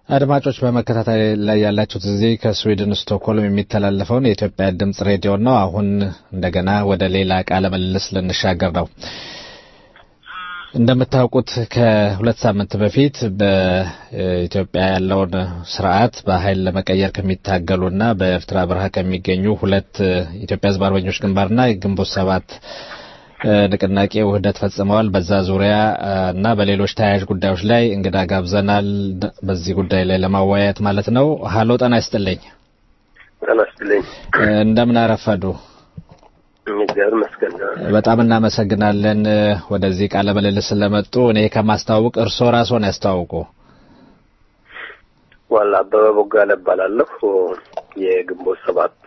አድማጮች በመከታተል ላይ ያላችሁት እዚህ ከስዊድን ስቶክሆልም የሚተላለፈውን የኢትዮጵያ ድምጽ ሬዲዮ ነው። አሁን እንደገና ወደ ሌላ ቃለ ምልልስ ልንሻገር ነው። እንደምታውቁት ከሁለት ሳምንት በፊት በኢትዮጵያ ያለውን ስርዓት በኃይል ለመቀየር ከሚታገሉና በኤርትራ በረሃ ከሚገኙ ሁለት ኢትዮጵያ ሕዝብ አርበኞች ግንባርና ግንቦት ሰባት ንቅናቄ ውህደት ፈጽመዋል። በዛ ዙሪያ እና በሌሎች ተያያዥ ጉዳዮች ላይ እንግዳ ጋብዘናል። በዚህ ጉዳይ ላይ ለማወያየት ማለት ነው። ሀሎ ጤና ይስጥልኝ። ጤና ይስጥልኝ። እንደምን አረፈዱ? እግዚአብሔር ይመስገን። በጣም እናመሰግናለን ወደዚህ ቃለ ምልልስ ስለመጡ። እኔ ከማስተዋወቅ እርስዎ ራስዎን ያስተዋውቁ። ዋላ አበበ ቦጋለ እባላለሁ። የግንቦት ሰባት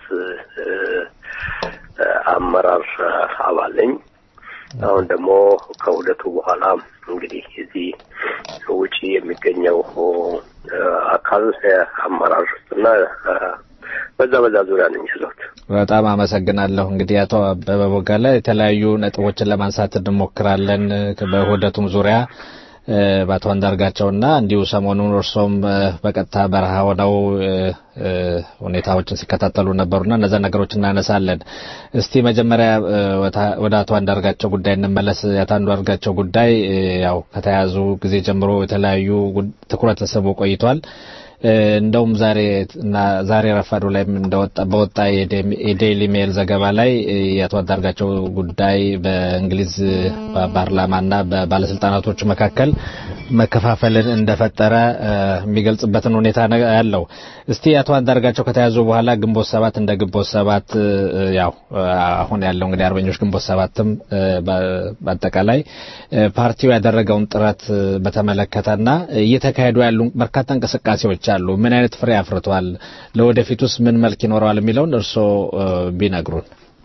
አመራር አባል ነኝ። አሁን ደግሞ ከውህደቱ በኋላ እንግዲህ እዚህ ውጪ የሚገኘው አካል አመራር እና በዛ በዛ ዙሪያ ነኝ ያለሁት። በጣም አመሰግናለሁ። እንግዲህ አቶ አበበ ቦጋለ የተለያዩ ነጥቦችን ለማንሳት እንሞክራለን በውህደቱም ዙሪያ በአቶ አንዳርጋቸውና እንዲሁ ሰሞኑን እርሶም በቀጥታ በረሃ ሆነው ሁኔታዎችን ሲከታተሉ ነበሩና እነዛ ነገሮች እናነሳለን። እስቲ መጀመሪያ ወደ አቶ አንዳርጋቸው ጉዳይ እንመለስ። የአቶ አንዳርጋቸው ጉዳይ ያው ከተያዙ ጊዜ ጀምሮ የተለያዩ ትኩረት ተስቦ ቆይቷል። እንደውም ዛሬ እና ዛሬ ረፋዱ ላይ እንደወጣ በወጣ የዴይሊ ሜል ዘገባ ላይ የአቶ አንዳርጋቸው ጉዳይ በእንግሊዝ ፓርላማና በባለስልጣናቶች መካከል መከፋፈልን እንደፈጠረ የሚገልጽበትን ሁኔታ ያለው። እስቲ አቶ አንዳርጋቸው ከተያዙ በኋላ ግንቦት ሰባት እንደ ግንቦት ሰባት ያው አሁን ያለው እንግዲህ አርበኞች ግንቦት ሰባትም በአጠቃላይ ፓርቲው ያደረገውን ጥረት በተመለከተና እየተካሄዱ ያሉ በርካታ እንቅስቃሴዎች አሉ። ምን አይነት ፍሬ አፍርቷል? ለወደፊቱስ ምን መልክ ይኖረዋል? የሚለውን እርስዎ ቢነግሩን።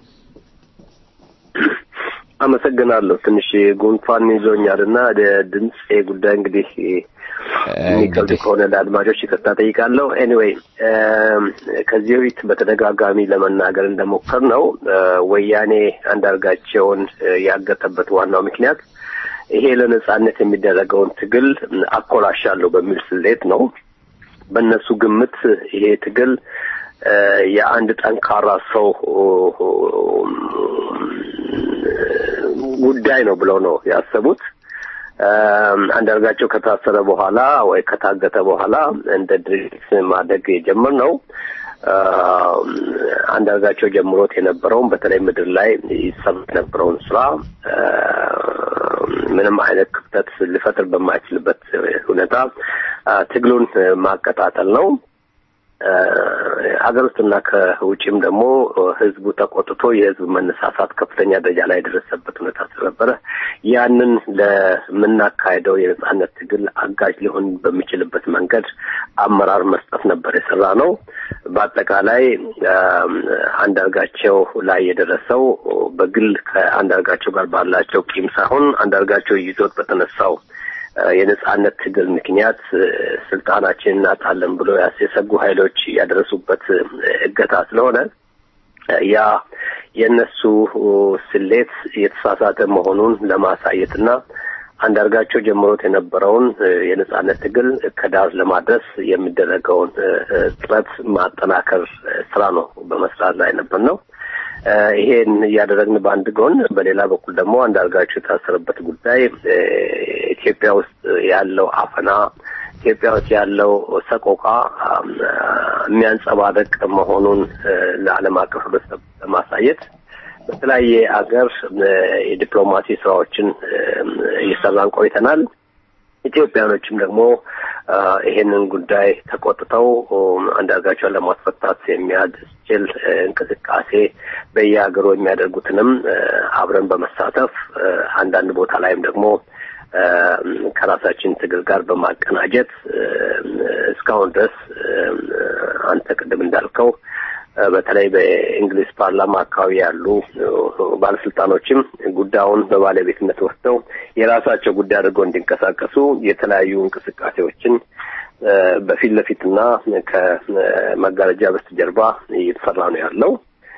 አመሰግናለሁ። ትንሽ ጉንፋን ይዞኛል እና ድምፅ ጉዳይ እንግዲህ የሚከብድ ከሆነ ለአድማጮች ይቅርታ ጠይቃለሁ። ኤኒዌይ ከዚህ በፊት በተደጋጋሚ ለመናገር እንደሞከር ነው ወያኔ አንዳርጋቸውን ያገተበት ዋናው ምክንያት ይሄ ለነጻነት የሚደረገውን ትግል አኮላሻለሁ በሚል ስሌት ነው። በእነሱ ግምት ይሄ ትግል የአንድ ጠንካራ ሰው ጉዳይ ነው ብለው ነው ያሰቡት። አንዳርጋቸው ከታሰረ በኋላ ወይ ከታገተ በኋላ እንደ ድርጅት ማደግ የጀመርነው አንዳርጋቸው ጀምሮት የነበረውን በተለይ ምድር ላይ ይሰማ የነበረውን ስራ ምንም አይነት ክፍተት ሊፈጥር በማይችልበት ሁኔታ ትግሉን ማቀጣጠል ነው። ሀገር ውስጥና ከውጭም ደግሞ ህዝቡ ተቆጥቶ የህዝብ መነሳሳት ከፍተኛ ደረጃ ላይ የደረሰበት ሁኔታ ስለነበረ ያንን ለምናካሄደው የነጻነት ትግል አጋዥ ሊሆን በሚችልበት መንገድ አመራር መስጠት ነበር የሰራ ነው። በአጠቃላይ አንዳርጋቸው ላይ የደረሰው በግል ከአንዳርጋቸው ጋር ባላቸው ቂም ሳይሆን አንዳርጋቸው ይዞት በተነሳው የነጻነት ትግል ምክንያት ስልጣናችን እናጣለን ብሎ የሰጉ ኃይሎች ያደረሱበት እገታ ስለሆነ ያ የእነሱ ስሌት የተሳሳተ መሆኑን ለማሳየትና አንዳርጋቸው ጀምሮት የነበረውን የነጻነት ትግል ከዳር ለማድረስ የሚደረገውን ጥረት ማጠናከር ስራ ነው በመስራት ላይ ነበር ነው። ይሄን እያደረግን በአንድ ጎን፣ በሌላ በኩል ደግሞ አንዳርጋቸው የታሰረበት ጉዳይ ኢትዮጵያ ውስጥ ያለው አፈና፣ ኢትዮጵያ ውስጥ ያለው ሰቆቃ የሚያንጸባርቅ መሆኑን ለዓለም አቀፍ ህብረተሰብ ለማሳየት በተለያየ አገር የዲፕሎማሲ ስራዎችን እየሰራን ቆይተናል። ኢትዮጵያኖችም ደግሞ ይሄንን ጉዳይ ተቆጥተው አንዳርጋቸውን ለማስፈታት የሚያስችል እንቅስቃሴ በየሀገሩ የሚያደርጉትንም አብረን በመሳተፍ አንዳንድ ቦታ ላይም ደግሞ ከራሳችን ትግል ጋር በማቀናጀት እስካሁን ድረስ አንተ ቅድም እንዳልከው በተለይ በእንግሊዝ ፓርላማ አካባቢ ያሉ ባለስልጣኖችም ጉዳዩን በባለቤትነት ወስደው የራሳቸው ጉዳይ አድርገው እንዲንቀሳቀሱ የተለያዩ እንቅስቃሴዎችን በፊት ለፊትና ከመጋረጃ በስተጀርባ እየተሰራ ነው ያለው።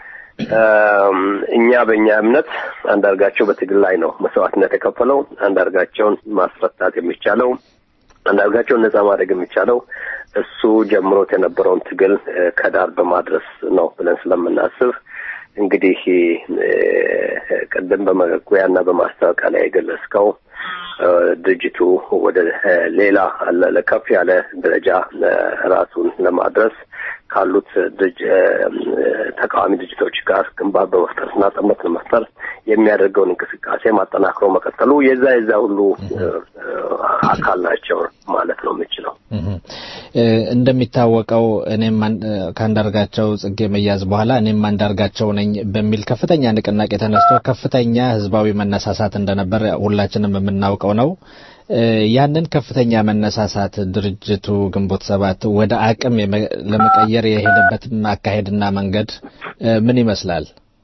እኛ በእኛ እምነት አንዳርጋቸው በትግል ላይ ነው መስዋዕትነት የከፈለው። አንዳርጋቸውን ማስፈታት የሚቻለው አንዳርጋቸውን ነጻ ማድረግ የሚቻለው እሱ ጀምሮት የነበረውን ትግል ከዳር በማድረስ ነው ብለን ስለምናስብ እንግዲህ ቅድም በመግቢያና በማስታወቂያ ላይ የገለጽከው ድርጅቱ ወደ ሌላ ከፍ ያለ ደረጃ ራሱን ለማድረስ ካሉት ተቃዋሚ ድርጅቶች ጋር ግንባር በመፍጠርና ጥምረት ለመፍጠር የሚያደርገውን እንቅስቃሴ ማጠናክሮ መቀጠሉ የዛ የዛ ሁሉ አካል ናቸው ማለት ነው የምችለው። እንደሚታወቀው እኔም ከአንዳርጋቸው ጽጌ መያዝ በኋላ እኔም አንዳርጋቸው ነኝ በሚል ከፍተኛ ንቅናቄ ተነስቶ ከፍተኛ ህዝባዊ መነሳሳት እንደነበር ሁላችንም የምናውቀው ነው። ያንን ከፍተኛ መነሳሳት ድርጅቱ ግንቦት ሰባት ወደ አቅም ለመቀየር የሄደበት አካሄድና መንገድ ምን ይመስላል?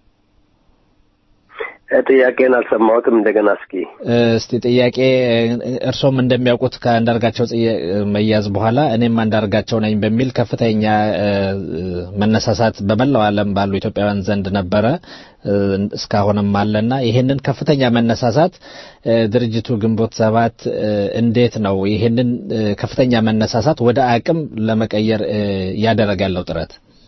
ጥያቄን አልሰማሁትም። እንደገና እስኪ እስቲ ጥያቄ እርሶም እንደሚያውቁት ከአንዳርጋቸው መያዝ በኋላ እኔም አንዳርጋቸው ነኝ በሚል ከፍተኛ መነሳሳት በመላው ዓለም ባሉ ኢትዮጵያውያን ዘንድ ነበረ፣ እስካሁንም አለና ይሄንን ከፍተኛ መነሳሳት ድርጅቱ ግንቦት ሰባት እንዴት ነው ይሄንን ከፍተኛ መነሳሳት ወደ አቅም ለመቀየር እያደረገ ያለው ጥረት?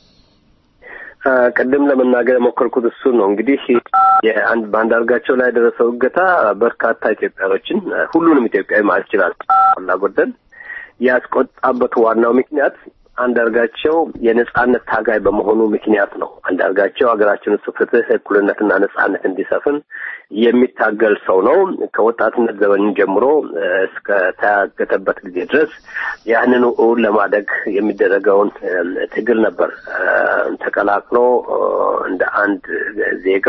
ቅድም ለመናገር የሞከርኩት እሱን ነው። እንግዲህ የአንድ በአንዳርጋቸው ላይ የደረሰው እገታ በርካታ ኢትዮጵያኖችን ሁሉንም ኢትዮጵያዊ ማለት ይችላል እና ጎደል ያስቆጣበት ዋናው ምክንያት አንዳርጋቸው የነጻነት ታጋይ በመሆኑ ምክንያት ነው። አንዳርጋቸው ሀገራችን ውስጥ ፍትህ፣ እኩልነትና ነጻነት እንዲሰፍን የሚታገል ሰው ነው። ከወጣትነት ዘመን ጀምሮ እስከ ተያገተበት ጊዜ ድረስ ያንኑ እውን ለማደግ የሚደረገውን ትግል ነበር ተቀላቅሎ እንደ አንድ ዜጋ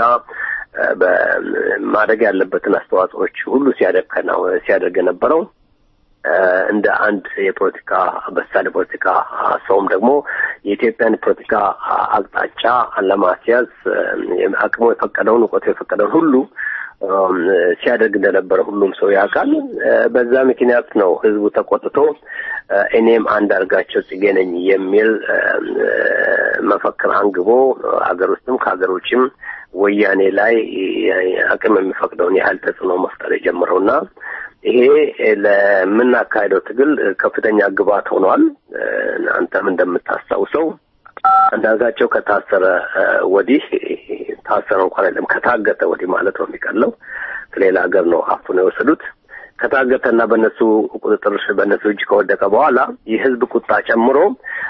በማደግ ያለበትን አስተዋጽኦች ሁሉ ሲያደርግ ሲያደርግ የነበረው እንደ አንድ የፖለቲካ በሳል የፖለቲካ ሰውም ደግሞ የኢትዮጵያን ፖለቲካ አቅጣጫ ለማስያዝ አቅሙ የፈቀደውን እውቀቱ የፈቀደውን ሁሉ ሲያደርግ እንደነበረ ሁሉም ሰው ያውቃል። በዛ ምክንያት ነው ህዝቡ ተቆጥቶ እኔም አንዳርጋቸው ጽጌ ነኝ የሚል መፈክር አንግቦ አገር ውስጥም ከሀገር ውጭም ወያኔ ላይ አቅም የሚፈቅደውን ያህል ተጽዕኖ መፍጠር የጀመረውና ይሄ ለምናካሄደው ትግል ከፍተኛ ግብዓት ሆኗል። አንተም እንደምታስታውሰው አንዳርጋቸው ከታሰረ ወዲህ ታሰረ እንኳን አይደለም ከታገተ ወዲህ ማለት ነው የሚቀለው ከሌላ ሀገር ነው አፍነው የወሰዱት። ከታገተና በእነሱ ቁጥጥር በእነሱ እጅ ከወደቀ በኋላ የህዝብ ቁጣ ጨምሮ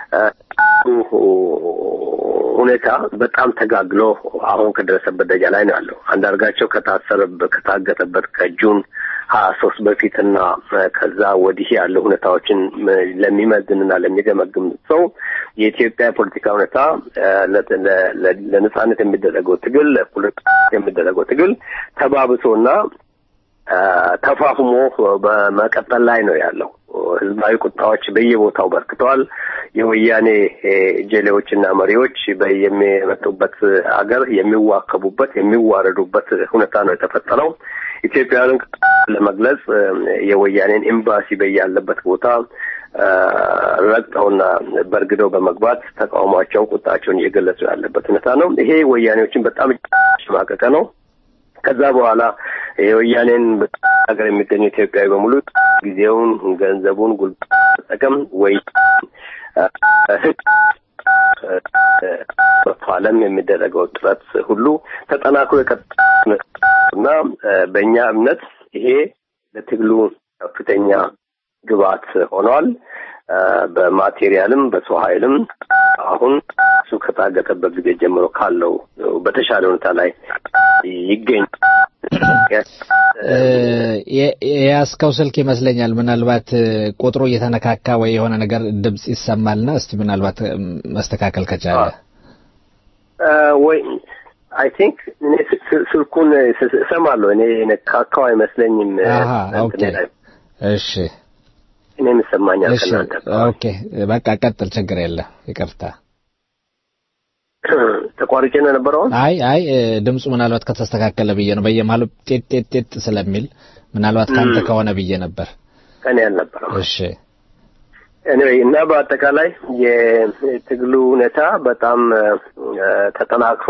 ሁኔታ በጣም ተጋግሎ አሁን ከደረሰበት ደረጃ ላይ ነው ያለው። አንዳርጋቸው ከታሰረበት ከታገተበት ከጁን ሀያ ሶስት በፊትና ከዛ ወዲህ ያለው ሁኔታዎችን ለሚመዝንና ለሚገመግም ሰው የኢትዮጵያ የፖለቲካ ሁኔታ ለነጻነት የሚደረገው ትግል ለፖለቲካ የሚደረገው ትግል ተባብሶና ተፋፍሞ በመቀጠል ላይ ነው ያለው። ህዝባዊ ቁጣዎች በየቦታው በርክተዋል። የወያኔ ጀሌዎችና መሪዎች የሚመጡበት አገር የሚዋከቡበት የሚዋረዱበት ሁኔታ ነው የተፈጠረው። ኢትዮጵያውያንን ለመግለጽ የወያኔን ኤምባሲ በያለበት ቦታ ረግጠውና በርግደው በመግባት ተቃውሟቸውን፣ ቁጣቸውን እየገለጹ ያለበት ሁኔታ ነው። ይሄ ወያኔዎችን በጣም ሽማቀቀ ነው። ከዛ በኋላ የወያኔን ሀገር የሚገኙ ኢትዮጵያዊ በሙሉ ጊዜውን፣ ገንዘቡን፣ ጉልበት መጠቀም ወይ ህግ በዓለም የሚደረገው ጥረት ሁሉ ተጠናክሮ የቀጠና በእኛ እምነት ይሄ ለትግሉ ከፍተኛ ግብዓት ሆኗል። በማቴሪያልም በሰው ኃይልም አሁን እሱ ከታገተበት ጊዜ ጀምሮ ካለው በተሻለ ሁኔታ ላይ ይገኝ የያዝከው ስልክ ይመስለኛል። ምናልባት ቁጥሩ እየተነካካ ወይ የሆነ ነገር ድምጽ ይሰማልና እስቲ ምናልባት መስተካከል ከቻለ ወይ አይ ቲንክ እኔ ስልኩን እሰማለሁ። እኔ ነካካው አይመስለኝም። ኦኬ እሺ እኔም ይሰማኛል። እሺ ኦኬ በቃ ቀጥል፣ ችግር የለም ይቅርታ። ተቋርጬ ነው የነበረው። አይ አይ ድምፁ ምናልባት ከተስተካከለ ብዬ ነው። በየመሀሉ ጤት ጤት ጤት ስለሚል ምናልባት ካንተ ከሆነ ብዬ ነበር። ከኔ አልነበረም። እሺ ኤኒዌይ እና በአጠቃላይ የትግሉ ሁኔታ በጣም ተጠናክሮ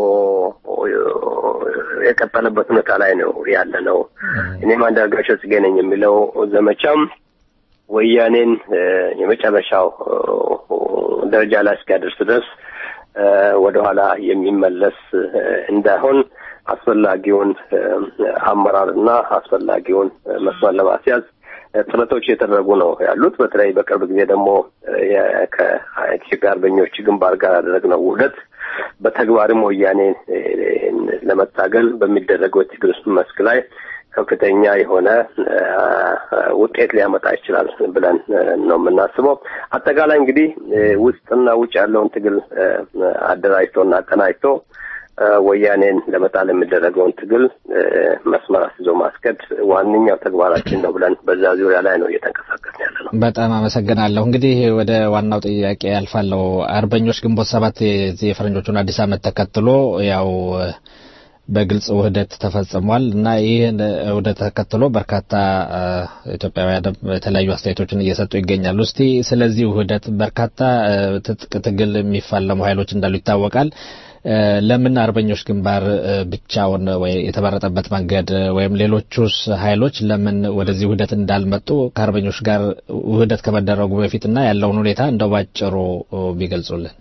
የቀጠለበት ሁኔታ ላይ ነው ያለ ነው። እኔም አንዳርጋቸው ጽጌ ነኝ የሚለው ዘመቻም ወያኔን የመጨረሻው ደረጃ ላይ እስኪያደርስ ድረስ ወደኋላ የሚመለስ እንዳይሆን አስፈላጊውን አመራርና አስፈላጊውን መስመር ለማስያዝ ጥረቶች እየተደረጉ ነው ያሉት። በተለይ በቅርብ ጊዜ ደግሞ ከኢትዮጵያ አርበኞች ግንባር ጋር ያደረግነው ውህደት በተግባርም ወያኔ ለመታገል በሚደረገው የትግል መስክ ላይ ከፍተኛ የሆነ ውጤት ሊያመጣ ይችላል ብለን ነው የምናስበው። አጠቃላይ እንግዲህ ውስጥና ውጭ ያለውን ትግል አደራጅቶና አቀናጅቶ ወያኔን ለመጣል የሚደረገውን ትግል መስመር አስይዞ ማስከድ ዋነኛው ተግባራችን ነው ብለን በዛ ዙሪያ ላይ ነው እየተንቀሳቀስን ያለ ነው። በጣም አመሰግናለሁ። እንግዲህ ወደ ዋናው ጥያቄ ያልፋለሁ። አርበኞች ግንቦት ሰባት የዚህ የፈረንጆቹን አዲስ ዓመት ተከትሎ ያው በግልጽ ውህደት ተፈጽሟል እና ይህን ውህደት ተከትሎ በርካታ ኢትዮጵያውያን የተለያዩ አስተያየቶችን እየሰጡ ይገኛሉ። እስቲ ስለዚህ ውህደት በርካታ ትጥቅ ትግል የሚፋለሙ ኃይሎች እንዳሉ ይታወቃል። ለምን አርበኞች ግንባር ብቻውን ወይ የተመረጠበት መንገድ ወይም ሌሎቹስ ኃይሎች ለምን ወደዚህ ውህደት እንዳልመጡ ከአርበኞች ጋር ውህደት ከመደረጉ በፊትና ያለውን ሁኔታ እንደው ባጭሩ ቢገልጹልን።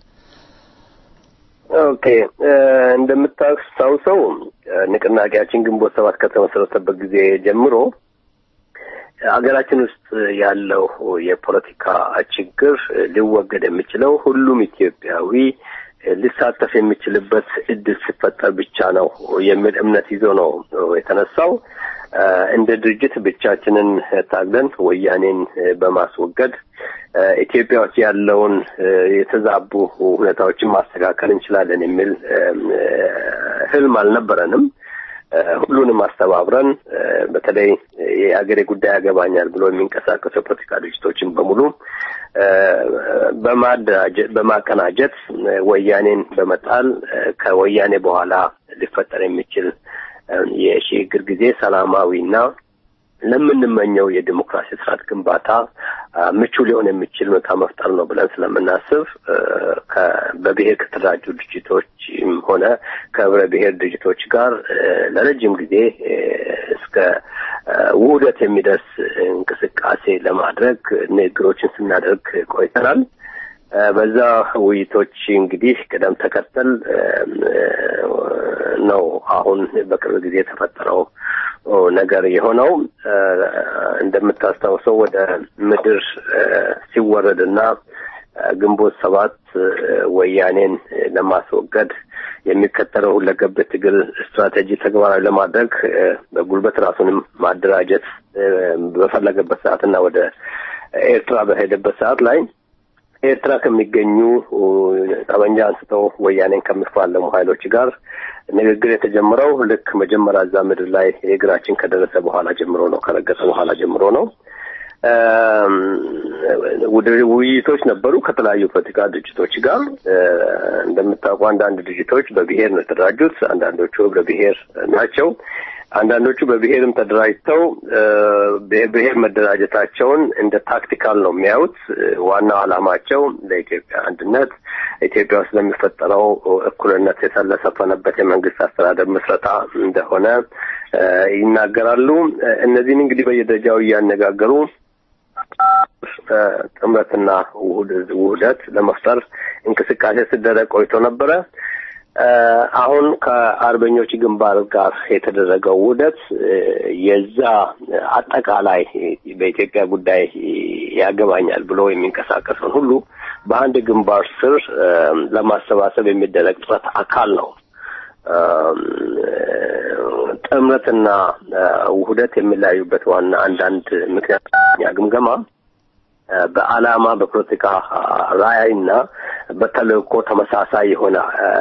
ኦኬ እንደምታስታውሰው ንቅናቄያችን ግንቦት ሰባት ከተመሰረተበት ጊዜ ጀምሮ ሀገራችን ውስጥ ያለው የፖለቲካ ችግር ሊወገድ የሚችለው ሁሉም ኢትዮጵያዊ ሊሳተፍ የሚችልበት እድል ሲፈጠር ብቻ ነው የሚል እምነት ይዞ ነው የተነሳው። እንደ ድርጅት ብቻችንን ታግለን ወያኔን በማስወገድ ኢትዮጵያ ውስጥ ያለውን የተዛቡ ሁኔታዎችን ማስተካከል እንችላለን የሚል ህልም አልነበረንም። ሁሉንም አስተባብረን በተለይ የአገሬ ጉዳይ ያገባኛል ብሎ የሚንቀሳቀሱ የፖለቲካ ድርጅቶችን በሙሉ በማደራጀት በማቀናጀት ወያኔን በመጣል ከወያኔ በኋላ ሊፈጠር የሚችል የሽግግር ጊዜ ሰላማዊና ለምንመኘው የዲሞክራሲ ስርዓት ግንባታ ምቹ ሊሆን የሚችል ሁኔታ መፍጠር ነው ብለን ስለምናስብ በብሔር ከተደራጁ ድርጅቶችም ሆነ ከህብረ ብሔር ድርጅቶች ጋር ለረጅም ጊዜ እስከ ውህደት የሚደርስ እንቅስቃሴ ለማድረግ ንግግሮችን ስናደርግ ቆይተናል። በዛ ውይይቶች እንግዲህ ቅደም ተከተል ነው አሁን በቅርብ ጊዜ የተፈጠረው ነገር የሆነው። እንደምታስታውሰው ወደ ምድር ሲወረድና ግንቦት ሰባት ወያኔን ለማስወገድ የሚከተለው ሁለገብ ትግል ስትራቴጂ ተግባራዊ ለማድረግ በጉልበት ራሱንም ማደራጀት በፈለገበት ሰዓትና ወደ ኤርትራ በሄደበት ሰዓት ላይ ኤርትራ ከሚገኙ ጠመንጃ አንስተው ወያኔን ከሚፋለሙ ኃይሎች ጋር ንግግር የተጀመረው ልክ መጀመሪያ እዛ ምድር ላይ የእግራችን ከደረሰ በኋላ ጀምሮ ነው፣ ከረገጠ በኋላ ጀምሮ ነው። ውይይቶች ነበሩ ከተለያዩ ፖለቲካ ድርጅቶች ጋር። እንደምታውቁ አንዳንድ ድርጅቶች በብሔር ነው የተደራጁት፣ አንዳንዶቹ ህብረ ብሔር ናቸው። አንዳንዶቹ በብሔርም ተደራጅተው ብሔር መደራጀታቸውን እንደ ታክቲካል ነው የሚያዩት። ዋናው ዓላማቸው ለኢትዮጵያ አንድነት፣ ኢትዮጵያ ውስጥ ለሚፈጠረው እኩልነት የተለሰፈነበት የመንግስት አስተዳደር ምስረታ እንደሆነ ይናገራሉ። እነዚህን እንግዲህ በየደረጃው እያነጋገሩ ጥምረትና ውህደት ለመፍጠር እንቅስቃሴ ሲደረግ ቆይቶ ነበረ። አሁን ከአርበኞች ግንባር ጋር የተደረገው ውህደት የዛ አጠቃላይ በኢትዮጵያ ጉዳይ ያገባኛል ብሎ የሚንቀሳቀሰውን ሁሉ በአንድ ግንባር ስር ለማሰባሰብ የሚደረግ ጥረት አካል ነው። ጥምረትና ውህደት የሚለያዩበት ዋና አንዳንድ ምክንያት ግምገማ በዓላማ በፖለቲካ ራዕይና በተልእኮ ተመሳሳይ የሆነ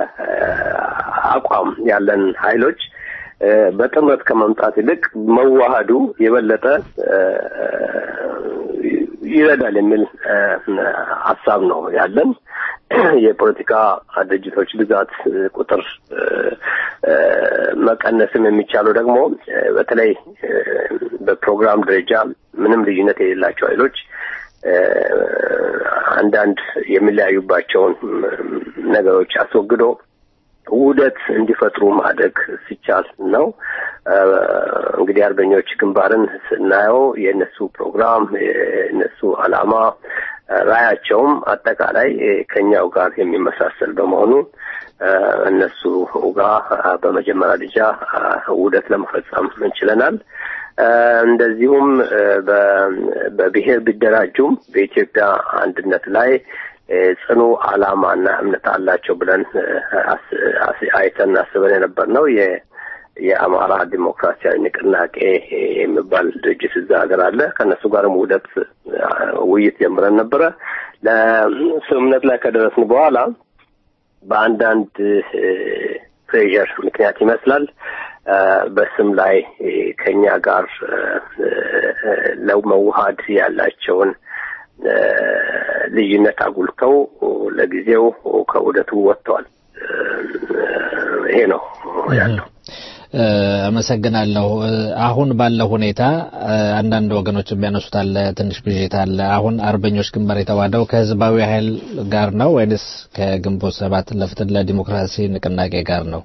አቋም ያለን ኃይሎች በጥምረት ከመምጣት ይልቅ መዋሃዱ የበለጠ ይረዳል የሚል ሀሳብ ነው ያለን። የፖለቲካ ድርጅቶች ብዛት ቁጥር መቀነስም የሚቻለው ደግሞ በተለይ በፕሮግራም ደረጃ ምንም ልዩነት የሌላቸው ኃይሎች አንዳንድ የሚለያዩባቸውን ነገሮች አስወግዶ ውህደት እንዲፈጥሩ ማድረግ ሲቻል ነው። እንግዲህ አርበኞች ግንባርን ስናየው የእነሱ ፕሮግራም የእነሱ ዓላማ ራያቸውም አጠቃላይ ከኛው ጋር የሚመሳሰል በመሆኑ እነሱ ጋር በመጀመሪያ ደረጃ ውህደት ለመፈጸም እንችለናል። እንደዚሁም በብሔር ቢደራጁም በኢትዮጵያ አንድነት ላይ ጽኑ ዓላማና እምነት አላቸው ብለን አይተን አስበን የነበር ነው። የአማራ ዲሞክራሲያዊ ንቅናቄ የሚባል ድርጅት እዛ ሀገር አለ። ከእነሱ ጋርም ውህደት ውይይት ጀምረን ነበረ። ለስምምነት ላይ ከደረስን በኋላ በአንዳንድ ፕሬዠር ምክንያት ይመስላል በስም ላይ ከኛ ጋር ለመዋሃድ ያላቸውን ልዩነት አጉልተው ለጊዜው ከውህደቱ ወጥተዋል። ይሄ ነው ያለው። አመሰግናለሁ። አሁን ባለው ሁኔታ አንዳንድ ወገኖች የሚያነሱት አለ፣ ትንሽ ብዥታ አለ። አሁን አርበኞች ግንባር የተዋደው ከህዝባዊ ኃይል ጋር ነው ወይንስ ከግንቦት ሰባት ለፍትህ ለዲሞክራሲ ንቅናቄ ጋር ነው?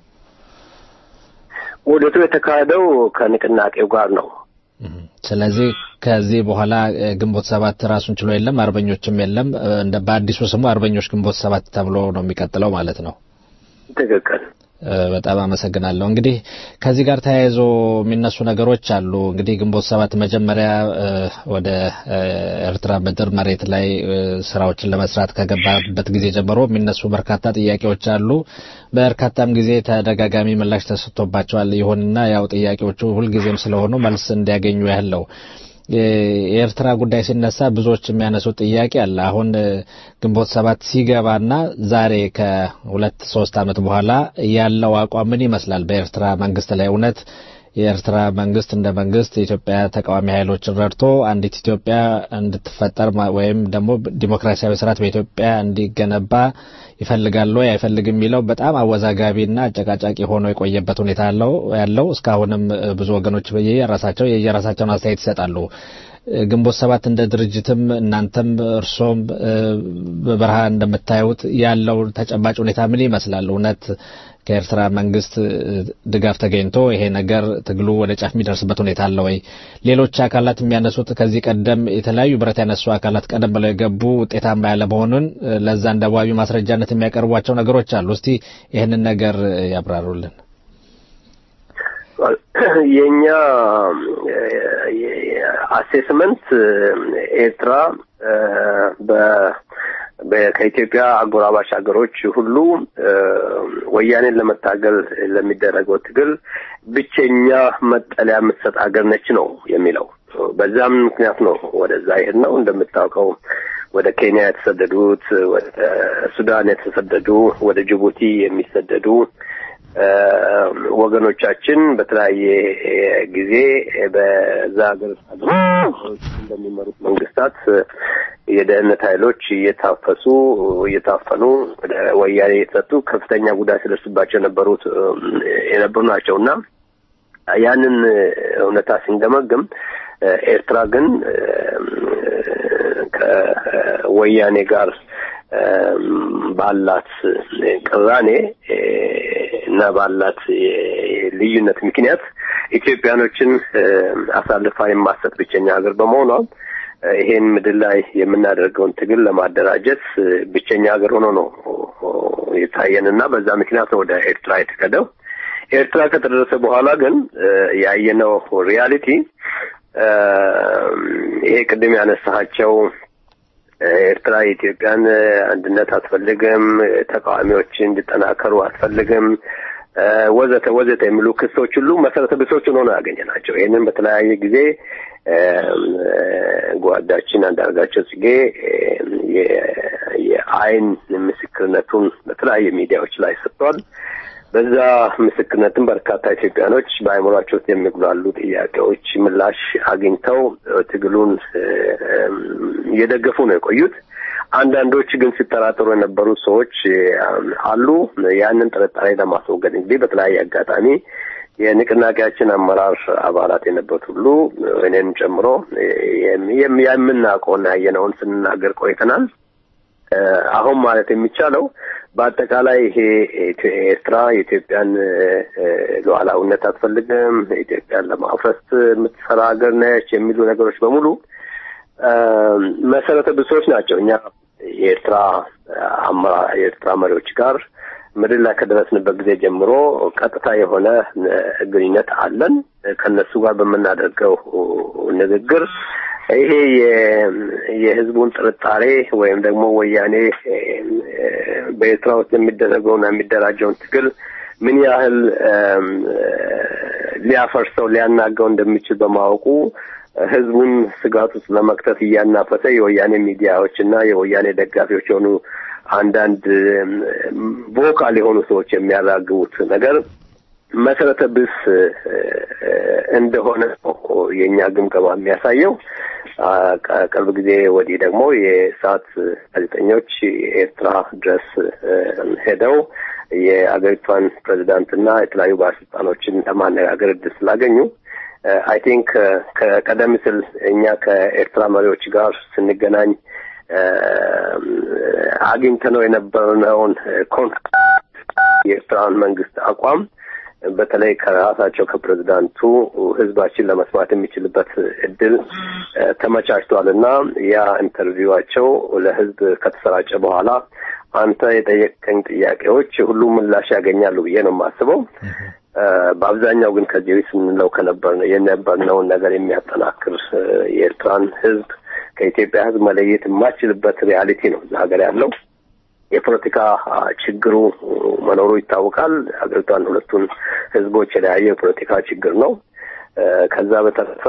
ውህደቱ የተካሄደው ከንቅናቄው ጋር ነው። ስለዚህ ከዚህ በኋላ ግንቦት ሰባት ራሱን ችሎ የለም፣ አርበኞችም የለም። እንደ በአዲሱ ስሙ አርበኞች ግንቦት ሰባት ተብሎ ነው የሚቀጥለው ማለት ነው። ትክክል። በጣም አመሰግናለሁ። እንግዲህ ከዚህ ጋር ተያይዞ የሚነሱ ነገሮች አሉ። እንግዲህ ግንቦት ሰባት መጀመሪያ ወደ ኤርትራ ምድር መሬት ላይ ስራዎችን ለመስራት ከገባበት ጊዜ ጀምሮ የሚነሱ በርካታ ጥያቄዎች አሉ። በርካታም ጊዜ ተደጋጋሚ ምላሽ ተሰጥቶባቸዋል። ይሁንና ያው ጥያቄዎቹ ሁልጊዜም ስለሆኑ መልስ እንዲያገኙ ያህል ነው። የኤርትራ ጉዳይ ሲነሳ ብዙዎች የሚያነሱት ጥያቄ አለ። አሁን ግንቦት ሰባት ሲገባና ዛሬ ከሁለት ሶስት ዓመት በኋላ ያለው አቋም ምን ይመስላል? በኤርትራ መንግስት ላይ እውነት የኤርትራ መንግስት እንደ መንግስት የኢትዮጵያ ተቃዋሚ ኃይሎችን ረድቶ አንዲት ኢትዮጵያ እንድትፈጠር ወይም ደግሞ ዲሞክራሲያዊ ስርዓት በኢትዮጵያ እንዲገነባ ይፈልጋል ወይ አይፈልግም የሚለው በጣም አወዛጋቢና አጨቃጫቂ ሆኖ የቆየበት ሁኔታ አለው ያለው እስካሁንም ብዙ ወገኖች የየራሳቸው የየራሳቸውን አስተያየት ይሰጣሉ። ግንቦት ሰባት እንደ ድርጅትም እናንተም እርሶም በበረሃ እንደምታዩት ያለው ተጨባጭ ሁኔታ ምን ይመስላል? እውነት ከኤርትራ መንግስት ድጋፍ ተገኝቶ ይሄ ነገር ትግሉ ወደ ጫፍ የሚደርስበት ሁኔታ አለ ወይ? ሌሎች አካላት የሚያነሱት ከዚህ ቀደም የተለያዩ ብረት ያነሱ አካላት ቀደም ብለው የገቡ ውጤታማ ያለ መሆኑን ለዛ እንደ ዋቢ ማስረጃነት የሚያቀርቧቸው ነገሮች አሉ። እስቲ ይህንን ነገር ያብራሩልን። የኛ አሴስመንት ኤርትራ ከኢትዮጵያ አጎራባች ሀገሮች ሁሉ ወያኔን ለመታገል ለሚደረገው ትግል ብቸኛ መጠለያ የምትሰጥ ሀገር ነች ነው የሚለው። በዛም ምክንያት ነው ወደዛ ይሄድ ነው። እንደምታውቀው ወደ ኬንያ የተሰደዱት፣ ወደ ሱዳን የተሰደዱ፣ ወደ ጅቡቲ የሚሰደዱ ወገኖቻችን በተለያየ ጊዜ በዛ ሀገር እንደሚመሩት መንግስታት የደህንነት ኃይሎች እየታፈሱ እየታፈኑ ወደ ወያኔ የተሰጡ ከፍተኛ ጉዳት ሲደርስባቸው የነበሩት የነበሩ ናቸው እና ያንን እውነታ ስንገመግም ኤርትራ ግን ከወያኔ ጋር ባላት ቅራኔ እና ባላት ልዩነት ምክንያት ኢትዮጵያኖችን አሳልፋ የማሰጥ ብቸኛ ሀገር በመሆኗ ይሄን ምድር ላይ የምናደርገውን ትግል ለማደራጀት ብቸኛ ሀገር ሆኖ ነው የታየን እና በዛ ምክንያት ነው ወደ ኤርትራ የተከደው። ኤርትራ ከተደረሰ በኋላ ግን ያየነው ሪያሊቲ ይሄ ቅድም ያነሳቸው ኤርትራ የኢትዮጵያን አንድነት አትፈልግም፣ ተቃዋሚዎች እንዲጠናከሩ አትፈልግም፣ ወዘተ ወዘተ የሚሉ ክሶች ሁሉ መሰረተ ቢሶች ሆኖ ነው ያገኘናቸው። ይህንን በተለያየ ጊዜ ጓዳችን አንዳርጋቸው ጽጌ የአይን ምስክርነቱን በተለያየ ሚዲያዎች ላይ ሰጥቷል። በዛ ምስክርነትም በርካታ ኢትዮጵያኖች በአእምሯቸው ውስጥ የሚጉላሉ ጥያቄዎች ምላሽ አግኝተው ትግሉን እየደገፉ ነው የቆዩት። አንዳንዶች ግን ሲጠራጠሩ የነበሩ ሰዎች አሉ። ያንን ጥርጣሬ ለማስወገድ እንግዲህ በተለያየ አጋጣሚ የንቅናቄያችን አመራር አባላት የነበሩት ሁሉ እኔንም ጨምሮ የምናውቀውና ያየነውን ስንናገር ቆይተናል። አሁን ማለት የሚቻለው በአጠቃላይ ይሄ ኤርትራ የኢትዮጵያን ሉዓላዊነት አትፈልግም፣ ኢትዮጵያን ለማፍረስ የምትሰራ ሀገር ነች የሚሉ ነገሮች በሙሉ መሰረተ ብሶች ናቸው። እኛ የኤርትራ አመራር የኤርትራ መሪዎች ጋር ምድር ላይ ከደረስንበት ጊዜ ጀምሮ ቀጥታ የሆነ ግንኙነት አለን። ከነሱ ጋር በምናደርገው ንግግር ይሄ የህዝቡን ጥርጣሬ ወይም ደግሞ ወያኔ በኤርትራ ውስጥ የሚደረገውና የሚደራጀውን ትግል ምን ያህል ሊያፈርሰው ሊያናጋው እንደሚችል በማወቁ ህዝቡን ስጋት ውስጥ ለመክተት እያናፈሰ የወያኔ ሚዲያዎች እና የወያኔ ደጋፊዎች የሆኑ አንዳንድ ቮካል የሆኑ ሰዎች የሚያራግቡት ነገር መሰረተ ቢስ እንደሆነ የእኛ ግምገማ የሚያሳየው። ቅርብ ጊዜ ወዲህ ደግሞ የሰዓት ጋዜጠኞች ኤርትራ ድረስ ሄደው የአገሪቷን ፕሬዚዳንትና የተለያዩ ባለስልጣኖችን ለማነጋገር እድል ስላገኙ አይ ቲንክ ከቀደም ሲል እኛ ከኤርትራ መሪዎች ጋር ስንገናኝ አግኝተነው የነበርነውን የኤርትራን መንግስት አቋም በተለይ ከራሳቸው ከፕሬዚዳንቱ ህዝባችን ለመስማት የሚችልበት እድል ተመቻችቷል እና ያ ኢንተርቪዋቸው ለህዝብ ከተሰራጨ በኋላ አንተ የጠየቀኝ ጥያቄዎች ሁሉ ምላሽ ያገኛሉ ብዬ ነው የማስበው። በአብዛኛው ግን ከዚህ በፊት ስንለው ከነበር የነበርነውን ነገር የሚያጠናክር የኤርትራን ህዝብ ከኢትዮጵያ ህዝብ መለየት የማችልበት ሪያሊቲ ነው እዛ ሀገር ያለው። የፖለቲካ ችግሩ መኖሩ ይታወቃል። ሀገሪቷን ሁለቱን ህዝቦች የለያየ የፖለቲካ ችግር ነው። ከዛ በተረፈ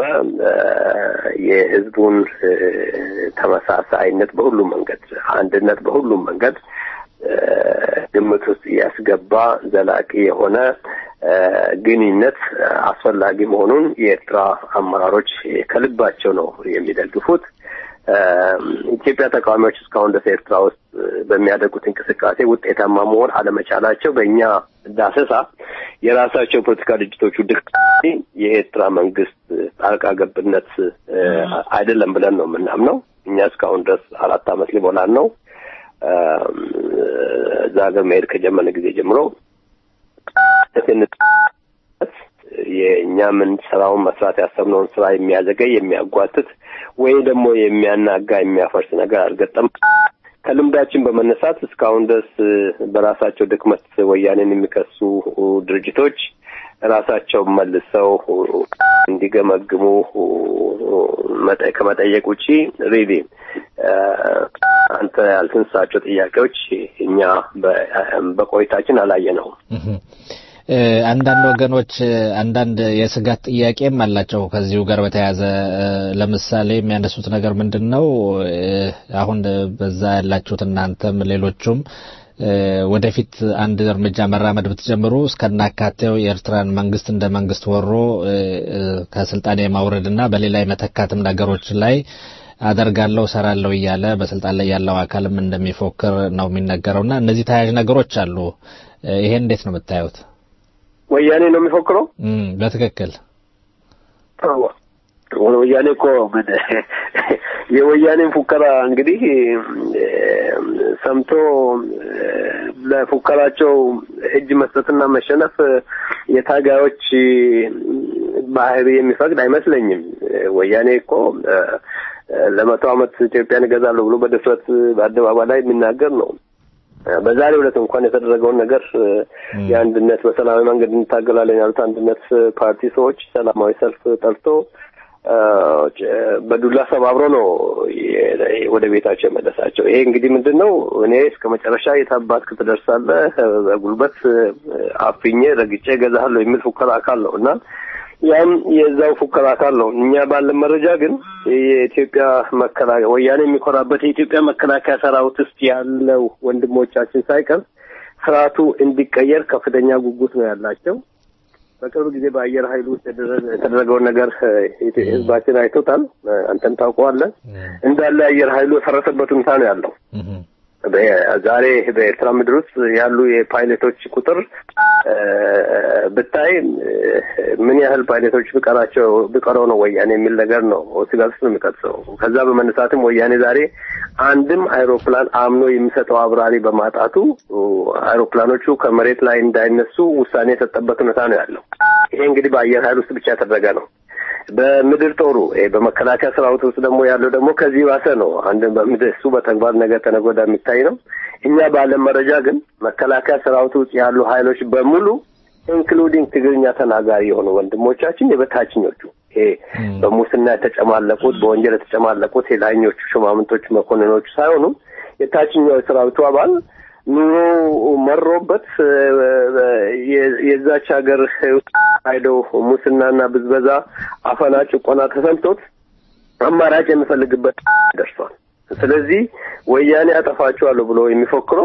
የህዝቡን ተመሳሳይነት በሁሉም መንገድ፣ አንድነት በሁሉም መንገድ ግምት ውስጥ ያስገባ ዘላቂ የሆነ ግንኙነት አስፈላጊ መሆኑን የኤርትራ አመራሮች ከልባቸው ነው የሚደግፉት። ኢትዮጵያ ተቃዋሚዎች እስካሁን ድረስ ኤርትራ ውስጥ በሚያደርጉት እንቅስቃሴ ውጤታማ መሆን አለመቻላቸው በእኛ ዳሰሳ የራሳቸው የፖለቲካ ድርጅቶቹ ድክ የኤርትራ መንግስት ጣልቃ ገብነት አይደለም ብለን ነው የምናምነው። እኛ እስካሁን ድረስ አራት ዓመት ሊሞላን ነው እዛ ሀገር መሄድ ከጀመረ ጊዜ ጀምሮ የእኛ ምን ስራውን መስራት ያሰብነውን ስራ የሚያዘገይ የሚያጓትት ወይ ደግሞ የሚያናጋ የሚያፈርስ ነገር አልገጠም። ከልምዳችን በመነሳት እስካሁን ድረስ በራሳቸው ድክመት ወያኔን የሚከሱ ድርጅቶች ራሳቸው መልሰው እንዲገመግሙ ከመጠየቅ ውጪ ሪሊ አንተ ያልተነሳቸው ጥያቄዎች እኛ በቆይታችን አላየነውም። አንዳንድ ወገኖች አንዳንድ የስጋት ጥያቄም አላቸው ከዚሁ ጋር በተያያዘ ለምሳሌ የሚያነሱት ነገር ምንድን ነው? አሁን በዛ ያላችሁት እናንተም ሌሎቹም ወደፊት አንድ እርምጃ መራመድ ብትጀምሩ እስከናካቴው የኤርትራን መንግስት እንደ መንግስት ወሮ ከስልጣን የማውረድና በሌላ የመተካትም ነገሮች ላይ አደርጋለሁ ሰራለሁ እያለ በስልጣን ላይ ያለው አካልም እንደሚፎክር ነው የሚነገረውና እነዚህ ተያያዥ ነገሮች አሉ። ይሄን እንዴት ነው የምታዩት? ወያኔ ነው የሚፎክረው። በትክክል ወያኔ እኮ ምን የወያኔን ፉከራ እንግዲህ ሰምቶ ለፉከራቸው እጅ መስጠትና መሸነፍ የታጋዮች ባህሪ የሚፈቅድ አይመስለኝም። ወያኔ እኮ ለመቶ ዓመት ኢትዮጵያን እገዛለሁ ብሎ በድፍረት በአደባባይ ላይ የሚናገር ነው። በዛሬው ዕለት እንኳን የተደረገውን ነገር የአንድነት በሰላማዊ መንገድ እንታገላለን ያሉት አንድነት ፓርቲ ሰዎች ሰላማዊ ሰልፍ ጠርቶ በዱላ ሰባብሮ ነው ወደ ቤታቸው የመለሳቸው። ይሄ እንግዲህ ምንድን ነው? እኔ እስከ መጨረሻ የታባትክ ትደርሳለህ፣ በጉልበት አፍኜ ረግጬ እገዛለሁ የሚል ፉከራ አካል ነው እና ያም የዛው ፉከራ አካል ነው። እኛ ባለን መረጃ ግን የኢትዮጵያ መከላከያ ወያኔ የሚኮራበት የኢትዮጵያ መከላከያ ሰራዊት ውስጥ ያለው ወንድሞቻችን ሳይቀር ስርዓቱ እንዲቀየር ከፍተኛ ጉጉት ነው ያላቸው። በቅርብ ጊዜ በአየር ኃይል ውስጥ የተደረገውን ነገር ህዝባችን አይቶታል። አንተም ታውቀዋለህ። እንዳለ አየር ኃይሉ የፈረሰበት ሁኔታ ነው ያለው። ዛሬ በኤርትራ ምድር ውስጥ ያሉ የፓይለቶች ቁጥር ብታይ ምን ያህል ፓይለቶች ቢቀራቸው ቢቀረው ነው ወያኔ የሚል ነገር ነው ስጋት ውስጥ ነው የሚቀጥሰው። ከዛ በመነሳትም ወያኔ ዛሬ አንድም አይሮፕላን አምኖ የሚሰጠው አብራሪ በማጣቱ አይሮፕላኖቹ ከመሬት ላይ እንዳይነሱ ውሳኔ የሰጠበት ሁኔታ ነው ያለው። ይሄ እንግዲህ በአየር ኃይል ውስጥ ብቻ የተደረገ ነው። በምድር ጦሩ በመከላከያ ሰራዊት ውስጥ ደግሞ ያለው ደግሞ ከዚህ ባሰ ነው። አንድ በምድር እሱ በተግባር ነገ ተነገ ወዲያ የሚታይ ነው። እኛ ባለን መረጃ ግን መከላከያ ሰራዊት ውስጥ ያሉ ኃይሎች በሙሉ ኢንክሉዲንግ ትግርኛ ተናጋሪ የሆኑ ወንድሞቻችን የበታችኞቹ ይሄ በሙስና የተጨማለቁት በወንጀል የተጨማለቁት የላይኞቹ ሹማምንቶች መኮንኖቹ ሳይሆኑ የታችኛው የሰራዊቱ አባል ኑሮ መሮበት የዛች ሀገር ሄደው ሙስናና ብዝበዛ፣ አፈና፣ ጭቆና ተሰምቶት አማራጭ የሚፈልግበት ደርሷል። ስለዚህ ወያኔ አጠፋቸዋለሁ ብሎ የሚፎክረው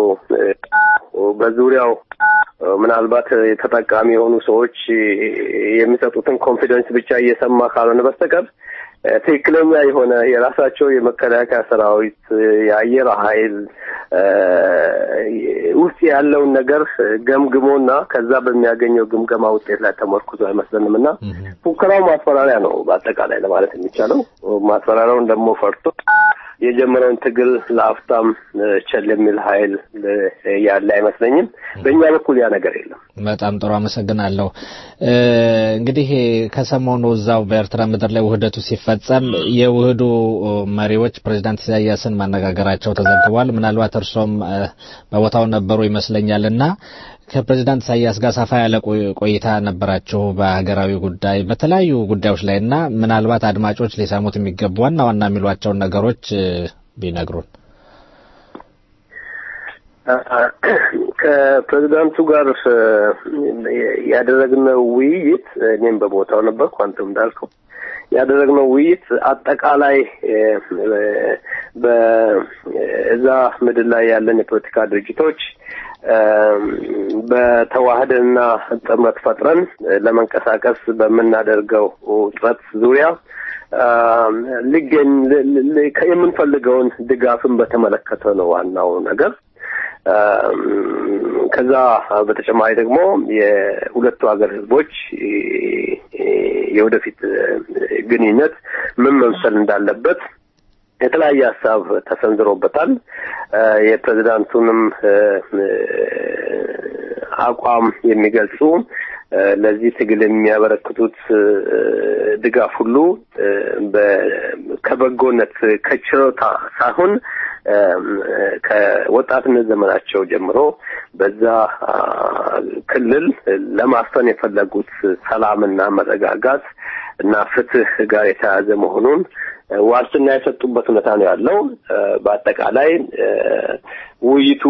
በዙሪያው ምናልባት ተጠቃሚ የሆኑ ሰዎች የሚሰጡትን ኮንፊደንስ ብቻ እየሰማ ካልሆነ በስተቀር ትክክለኛ የሆነ የራሳቸው የመከላከያ ሰራዊት የአየር ኃይል ውስጥ ያለውን ነገር ገምግሞና ከዛ በሚያገኘው ግምገማ ውጤት ላይ ተመርኩዞ አይመስለንም እና ፉከራው ማስፈራሪያ ነው በአጠቃላይ ለማለት የሚቻለው። ማስፈራሪያውን ደግሞ ፈርቶ የጀመረውን ትግል ለአፍታም ቸል የሚል ኃይል ያለ አይመስለኝም። በእኛ በኩል ያ ነገር የለም። በጣም ጥሩ አመሰግናለሁ። እንግዲህ ከሰሞኑ እዛው በኤርትራ ምድር ላይ ውህደቱ ሲፈጸም የውህዱ መሪዎች ፕሬዚዳንት ኢሳያስን ማነጋገራቸው ተዘግቧል። ምናልባት እርሶም በቦታው ነበሩ ይመስለኛል እና ከፕሬዚዳንት ኢሳያስ ጋር ሰፋ ያለ ቆይታ ነበራችሁ በሀገራዊ ጉዳይ በተለያዩ ጉዳዮች ላይ እና ምናልባት አድማጮች ሊሰሙት የሚገቡ ዋና ዋና የሚሏቸውን ነገሮች ቢነግሩን። ከፕሬዚዳንቱ ጋር ያደረግነው ውይይት እኔም በቦታው ነበርኩ፣ አንተም እንዳልከው ያደረግነው ውይይት አጠቃላይ በእዛ ምድር ላይ ያለን የፖለቲካ ድርጅቶች በተዋህደና ጥምረት ፈጥረን ለመንቀሳቀስ በምናደርገው ጥረት ዙሪያ ሊገኝ የምንፈልገውን ድጋፍን በተመለከተ ነው ዋናው ነገር። ከዛ በተጨማሪ ደግሞ የሁለቱ ሀገር ህዝቦች የወደፊት ግንኙነት ምን መምሰል እንዳለበት የተለያየ ሀሳብ ተሰንዝሮበታል። የፕሬዚዳንቱንም አቋም የሚገልጹ ለዚህ ትግል የሚያበረክቱት ድጋፍ ሁሉ ከበጎነት ከችሮታ ሳይሆን ከወጣትነት ዘመናቸው ጀምሮ በዛ ክልል ለማስፈን የፈለጉት ሰላምና መረጋጋት እና ፍትህ ጋር የተያያዘ መሆኑን ዋስትና የሰጡበት ሁኔታ ነው ያለው። በአጠቃላይ ውይይቱ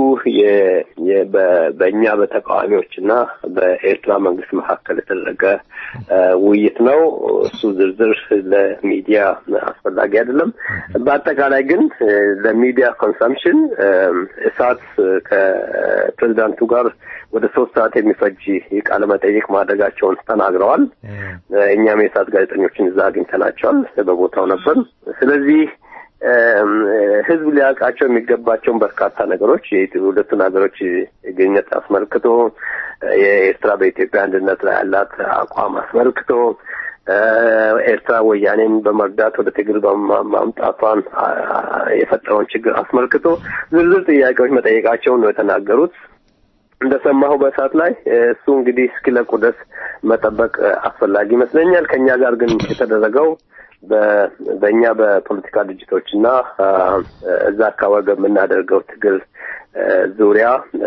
በእኛ በተቃዋሚዎች እና በኤርትራ መንግስት መካከል የተደረገ ውይይት ነው። እሱ ዝርዝር ለሚዲያ አስፈላጊ አይደለም። በአጠቃላይ ግን ለሚዲያ ኮንሰምፕሽን እሳት ከፕሬዚዳንቱ ጋር ወደ ሶስት ሰዓት የሚፈጅ ቃለ መጠይቅ ማድረጋቸውን ተናግረዋል። እኛም የእሳት ጋዜጠኞችን እዛ አግኝተናቸዋል። በቦታው ነበር። ስለዚህ ህዝብ ሊያውቃቸው የሚገባቸውን በርካታ ነገሮች የሁለቱን ሀገሮች ግንኙነት አስመልክቶ የኤርትራ በኢትዮጵያ አንድነት ላይ ያላት አቋም አስመልክቶ ኤርትራ ወያኔን በመርዳት ወደ ትግል ማምጣቷን የፈጠረውን ችግር አስመልክቶ ዝርዝር ጥያቄዎች መጠየቃቸውን ነው የተናገሩት። እንደሰማሁ በእሳት ላይ እሱ እንግዲህ እስኪለቁ ድረስ መጠበቅ አስፈላጊ ይመስለኛል። ከእኛ ጋር ግን የተደረገው በእኛ በፖለቲካ ድርጅቶች እና እዛ አካባቢ በምናደርገው ትግል ዙሪያ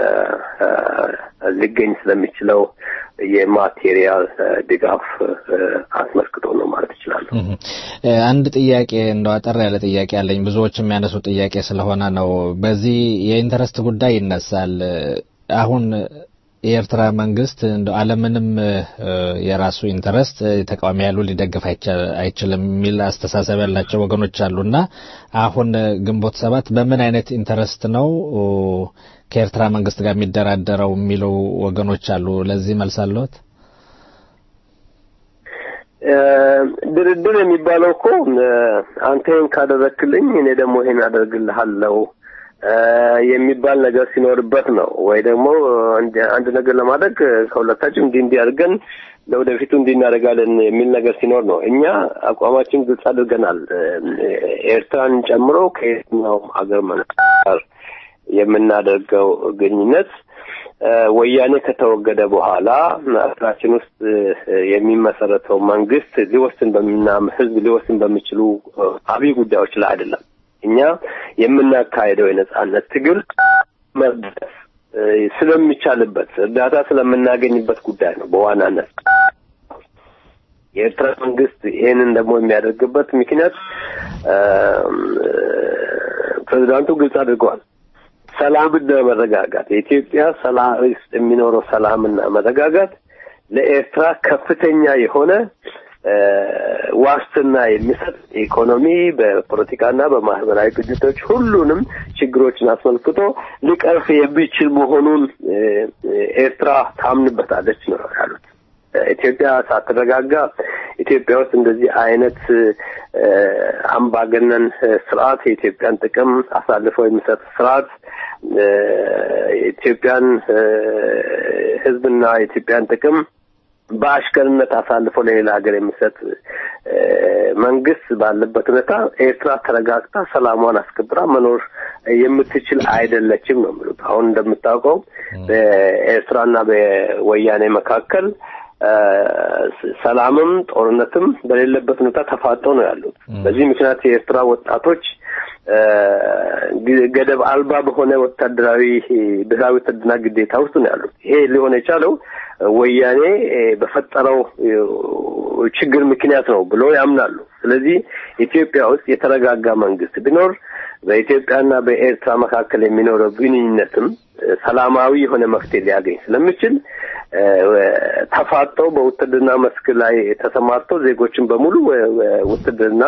ሊገኝ ስለሚችለው የማቴሪያል ድጋፍ አስመልክቶ ነው ማለት እችላለሁ። አንድ ጥያቄ እንደው አጠር ያለ ጥያቄ አለኝ። ብዙዎች የሚያነሱ ጥያቄ ስለሆነ ነው። በዚህ የኢንተረስት ጉዳይ ይነሳል። አሁን የኤርትራ መንግስት እንደ አለምንም የራሱ ኢንተረስት ተቃዋሚ ያሉ ሊደግፍ አይችልም የሚል አስተሳሰብ ያላቸው ወገኖች አሉና አሁን ግንቦት ሰባት በምን አይነት ኢንተረስት ነው ከኤርትራ መንግስት ጋር የሚደራደረው የሚሉ ወገኖች አሉ። ለዚህ መልስ አለዎት? ድርድር የሚባለው እኮ አንተ ይህን ካደረክልኝ እኔ ደግሞ ይሄን አደርግልሃለሁ የሚባል ነገር ሲኖርበት ነው ወይ ደግሞ አንድ ነገር ለማድረግ ከሁለታችን እንዲህ እንዲህ አድርገን ለወደፊቱ እንዲህ እናደርጋለን የሚል ነገር ሲኖር ነው። እኛ አቋማችን ግልጽ አድርገናል። ኤርትራን ጨምሮ ከየትኛውም ሀገር መንግስት ጋር የምናደርገው ግንኙነት ወያኔ ከተወገደ በኋላ ሀገራችን ውስጥ የሚመሰረተው መንግስት ሊወስን በሚና ህዝብ ሊወስን በሚችሉ አብይ ጉዳዮች ላይ አይደለም። እኛ የምናካሄደው የነጻነት ትግል መርዳት ስለሚቻልበት እርዳታ ስለምናገኝበት ጉዳይ ነው በዋናነት። የኤርትራ መንግስት ይህንን ደግሞ የሚያደርግበት ምክንያት ፕሬዚዳንቱ ግልጽ አድርገዋል። ሰላምና መረጋጋት የኢትዮጵያ ሰላም ውስጥ የሚኖረው ሰላምና መረጋጋት ለኤርትራ ከፍተኛ የሆነ ዋስትና የሚሰጥ ኢኮኖሚ በፖለቲካና በማህበራዊ ግጭቶች ሁሉንም ችግሮችን አስመልክቶ ሊቀርፍ የሚችል መሆኑን ኤርትራ ታምንበታለች ነው ያሉት። ኢትዮጵያ ሳትረጋጋ ኢትዮጵያ ውስጥ እንደዚህ አይነት አምባገነን ስርዓት የኢትዮጵያን ጥቅም አሳልፈው የሚሰጥ ስርዓት የኢትዮጵያን ሕዝብና የኢትዮጵያን ጥቅም በአሽከርነት አሳልፎ ለሌላ ሀገር የሚሰጥ መንግስት ባለበት ሁኔታ ኤርትራ ተረጋግታ ሰላሟን አስከብራ መኖር የምትችል አይደለችም ነው የሚሉት። አሁን እንደምታውቀው በኤርትራና በወያኔ መካከል ሰላምም ጦርነትም በሌለበት ሁኔታ ተፋጠው ነው ያሉት። በዚህ ምክንያት የኤርትራ ወጣቶች ገደብ አልባ በሆነ ወታደራዊ ብሔራዊ ውትድርና ግዴታ ውስጥ ነው ያሉት። ይሄ ሊሆን የቻለው ወያኔ በፈጠረው ችግር ምክንያት ነው ብሎ ያምናሉ። ስለዚህ ኢትዮጵያ ውስጥ የተረጋጋ መንግስት ቢኖር በኢትዮጵያና በኤርትራ መካከል የሚኖረው ግንኙነትም ሰላማዊ የሆነ መፍትሄ ሊያገኝ ስለሚችል ተፋጠው በውትድርና መስክ ላይ ተሰማርተው ዜጎችን በሙሉ ውትድርና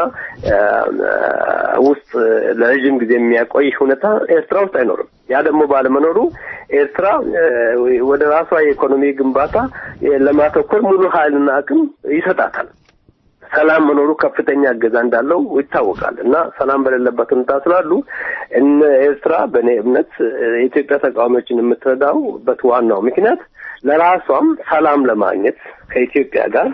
ውስጥ ለረዥም ጊዜ የሚያቆይ ሁኔታ ኤርትራ ውስጥ አይኖርም። ያ ደግሞ ባለመኖሩ ኤርትራ ወደ ራሷ የኢኮኖሚ ግንባታ ለማተኮር ሙሉ ኃይልና አቅም ይሰጣታል። ሰላም መኖሩ ከፍተኛ እገዛ እንዳለው ይታወቃል እና ሰላም በሌለበት ሁኔታ ስላሉ እነ ኤርትራ በእኔ እምነት የኢትዮጵያ ተቃዋሚዎችን የምትረዳውበት ዋናው ምክንያት ለራሷም ሰላም ለማግኘት ከኢትዮጵያ ጋር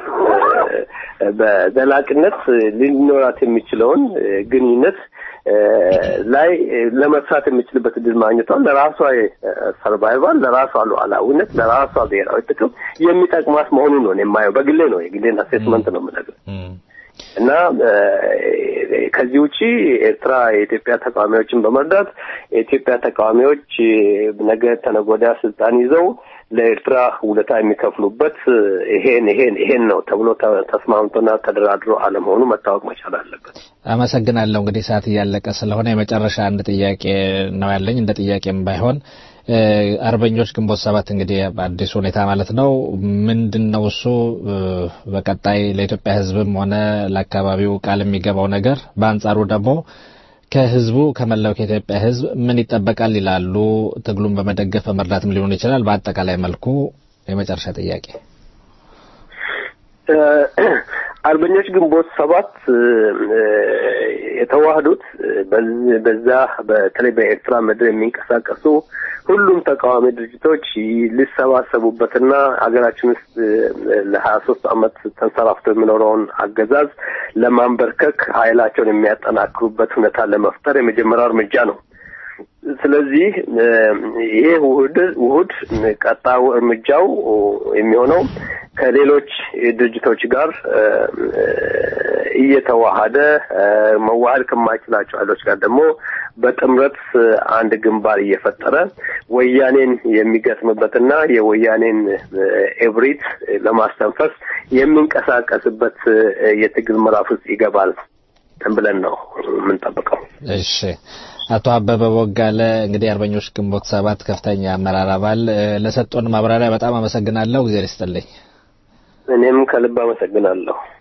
በዘላቂነት ሊኖራት የሚችለውን ግንኙነት ላይ ለመስራት የሚችልበት እድል ማግኘቷን ለራሷ ሰርቫይቫል፣ ለራሷ ሉዓላዊነት፣ ለራሷ ብሔራዊ ጥቅም የሚጠቅማት መሆኑን ነው የማየው። በግሌ ነው የግሌን አሴስመንት ነው የምነግርህ እና ከዚህ ውጪ ኤርትራ የኢትዮጵያ ተቃዋሚዎችን በመርዳት የኢትዮጵያ ተቃዋሚዎች ነገ ተነገ ወዲያ ስልጣን ይዘው ለኤርትራ ውለታ የሚከፍሉበት ይሄን ይሄን ይሄን ነው ተብሎ ተስማምቶና ተደራድሮ አለመሆኑ መታወቅ መቻል አለበት። አመሰግናለሁ። እንግዲህ ሰዓት እያለቀ ስለሆነ የመጨረሻ አንድ ጥያቄ ነው ያለኝ። እንደ ጥያቄም ባይሆን አርበኞች ግንቦት ሰባት እንግዲህ በአዲስ ሁኔታ ማለት ነው ምንድን ነው እሱ በቀጣይ ለኢትዮጵያ ሕዝብም ሆነ ለአካባቢው ቃል የሚገባው ነገር፣ በአንጻሩ ደግሞ ከህዝቡ ከመላው ከኢትዮጵያ ህዝብ ምን ይጠበቃል ይላሉ? ትግሉን በመደገፍ በመርዳትም ሊሆን ይችላል። በአጠቃላይ መልኩ የመጨረሻ ጥያቄ አርበኞች ግንቦት ሰባት የተዋህዱት በዛ በተለይ በኤርትራ ምድር የሚንቀሳቀሱ ሁሉም ተቃዋሚ ድርጅቶች ሊሰባሰቡበትና ሀገራችን ውስጥ ለሀያ ሶስት አመት ተንሰራፍቶ የሚኖረውን አገዛዝ ለማንበርከክ ኃይላቸውን የሚያጠናክሩበት ሁኔታ ለመፍጠር የመጀመሪያው እርምጃ ነው። ስለዚህ ይሄ ውህድ ውህድ ቀጣዩ እርምጃው የሚሆነው ከሌሎች ድርጅቶች ጋር እየተዋሃደ መዋሃድ ከማይችላቸው ኃይሎች ጋር ደግሞ በጥምረት አንድ ግንባር እየፈጠረ ወያኔን የሚገጥምበትና የወያኔን ኤብሪት ለማስተንፈስ የሚንቀሳቀስበት የትግል ምዕራፍ ውስጥ ይገባል ብለን ነው የምንጠብቀው። እሺ። አቶ አበበ ቦጋለ እንግዲህ አርበኞች ግንቦት ሰባት ከፍተኛ አመራር አባል ለሰጡን ማብራሪያ በጣም አመሰግናለሁ። እግዚአብሔር ይስጥልኝ። እኔም ከልብ አመሰግናለሁ።